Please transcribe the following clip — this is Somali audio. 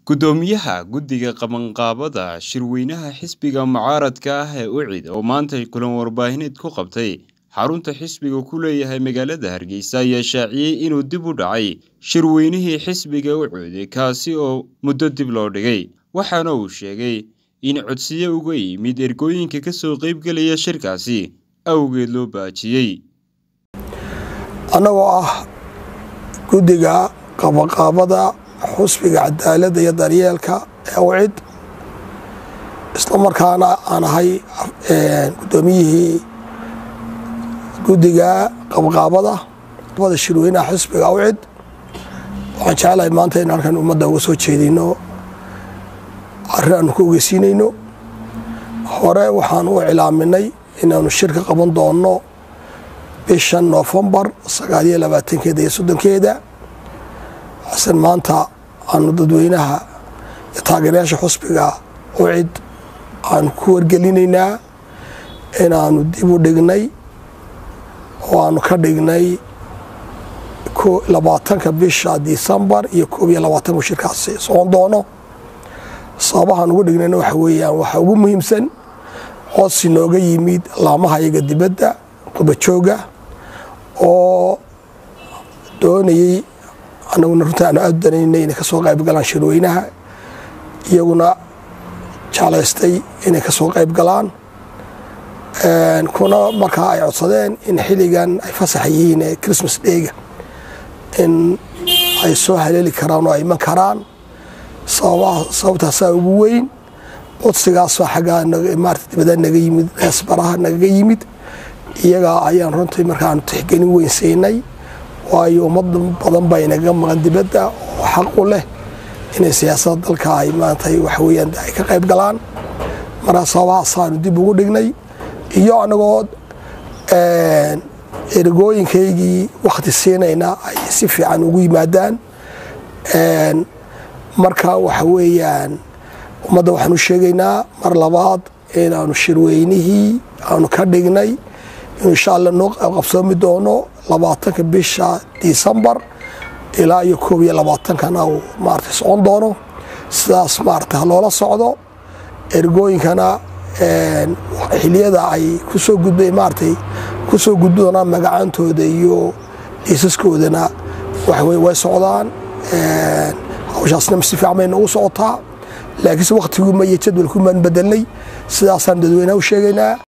Guddoomiyaha Guddiga Qabanqaabada Shirweynaha Xisbiga Mucaaradka ah ee UCID oo maanta kulan warbaahineed ku qabtay xarunta xisbigu ku leeyahay magaalada Hargeysa ayaa shaaciyay inuu dib u dhacay shirweynihii xisbiga UCID kaasi oo muddo dib loo dhigay waxaana uu sheegay in codsiyo uga yimid ergooyinka ka soo qaybgelaya shirkaasi awgeed loo baajiyey annagoo ah guddiga qabanqaabada xusbiga cadaaladda iyo daryeelka ee UCID isla markaana aan ahay guddoomiyihii guddiga qabanqaabada bada shirweynaha xisbiga UCID waxaan jeclahay maanta in halkan ummadda uga soo jeedino arrin aanu ku ogeysiinayno hore waxaan u iclaaminay inaanu shirka qaban doonno bishan noofembar sagaaliyo labaatankeeda iyo soddonkeeda xasan maanta aanu dadweynaha iyo taageerayaasha xusbiga UCID aanu ku wargelinaynaa inaanu dib u dhignay oo aanu ka dhignay labaatanka bisha disembar iyo koob iyo labaatanku shirkaasi socon doono sababahaan ugu dhignayna waxa weeyaan waxaa ugu muhiimsan codsi nooga yimid laamaha iyaga dibadda qubajooga oo doonayey annaguna runta aanu aad danaynay inay ka soo qayb galaan shirweynaha iyaguna jeclaystay inay ka soo qayb galaan kuna markaa ay codsadeen in xilligan ay fasax yihiin ee christmas dheyga in ay soo haleeli karaan oo ay iman karaan sababtaasaa ugu weyn codsigaasoo xaggaa maarata dibada naga yimid eesbaraha nagaga yimid iyagaa ayaan runtii markaanu tixgelin weyn siinay waayo ummad badan baa inagaga maqan dibadda oo xaq u leh inay siyaasadda dalka ay maanta waxaweyaan ay ka qayb galaan markaa sababahaasaanu dib ugu dhignay iyo anagoo ergooyinkaygii wakhti siinayna ay si fiican ugu yimaadaan marka waxa weeyaan ummadda waxaan u sheegaynaa mar labaad inaanu shirweynihii aanu ka dhignay inuu insha alla noo qabsoomi doono labaatanka bisha disembar ilaa iyo koob iyo labaatankana uu maarata socon doono sidaas maarata haloola socdo ergooyinkana xiliyada ay kusoo gudbay maaratay kusoo gudbi doonaan magacaantooda iyo dhiisaskoodana waxaweye way socdaan hawshaasna si fiican bay noogu socotaa laakiinse wakhtiguma iyo jadwalkumaan bedelnay sidaasaan dadweynaha u sheegaynaa